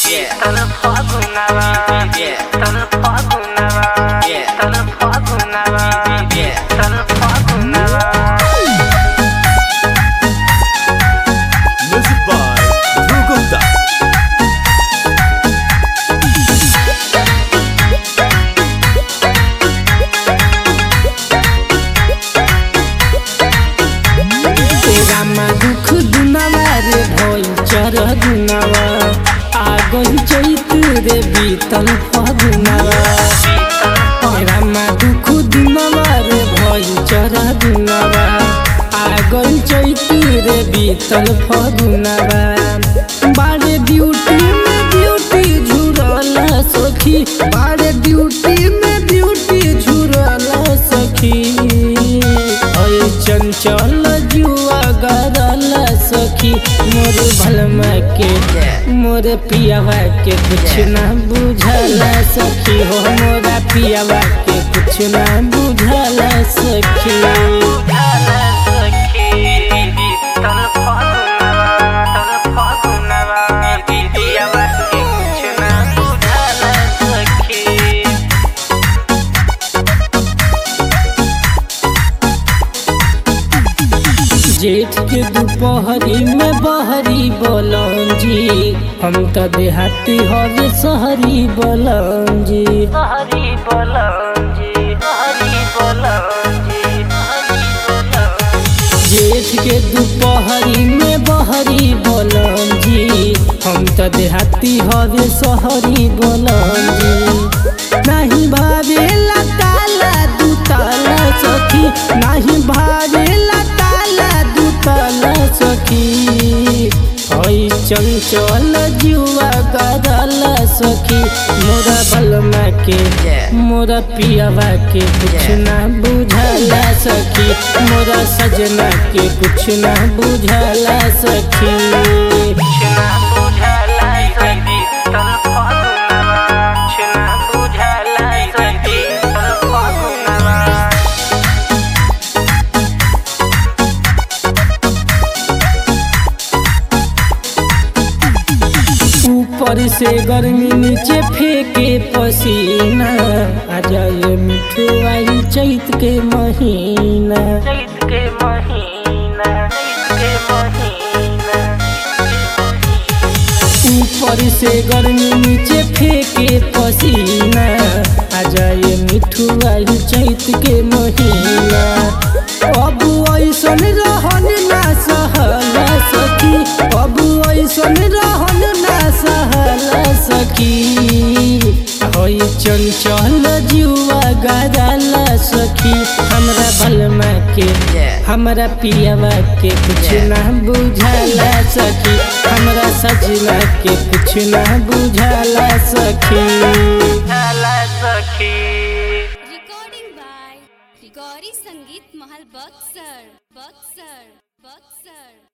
Tal fagunava, tal fagunava, tal fagunava, tal fagunava. Music by Dhruv Gupta. तेरा में दुख दुनावा रे भइल चर दुनावा आ गई चैत रे बीतल फगुनावा तेरा में दुख दुनावा रे भइल चर दुनावा आ गई चैत रे बीतल फगुनावा बारे ड्यूटी में ड्यूटी झुरल सखी बारे ड्यूटी में ड्यूटी झुरल सखी ओए चंचल जुआ गरल सखी मोर भलमा के मोर पियावा के कुछ ना बुझल सखी हो मोरा पियावा के कुछ ना बुझल सखी Tal fagunava, tal fagunava, diyava ke kuch na budhala sakhi. जेठ के दोपहरी में बहरी बोलन जी हम तो देहाती हवे शहरी बोलन जी हरि बोलन जी हरि बोलन जी हरि बोलन जेठ के दोपहरी में बहरी बोलन जी हम तो देहाती हवे शहरी बोलन जी नहीं भावेला ताला दुताला सखी नहीं भावेला ताला दुताला सखी हई चंचल जुआ गरल सखी मोरा बलमा के मोरा पियावा के कुछ ना बुझला सखी मोरा सजना के कुछ ना बुझला सखी छना बुझला सखी तल फागुनवा छना बुझला सखी तल फागुनवा ऊपर से गर्मी नीचे फेंके पसीना आ जाए मिठू आई चैत के महीना चैत के महीना चैत के महीना ऊपर से गर्मी नीचे फेंके पसीना आ जाए मिठू आई चैत के महीना अब ऐसन रहन ना सहल सखी अब ऐसन रहन ना सहल सखी होई चंचल जुआ गरल सखी हमरा बलमा के हमरा पियावा के कुछ ना बुझला सखी हमरा सजना के कुछ ना बुझला सखी बुझला सखी recording by Rigori Sangeet Mahal Buxar Buxar Buxar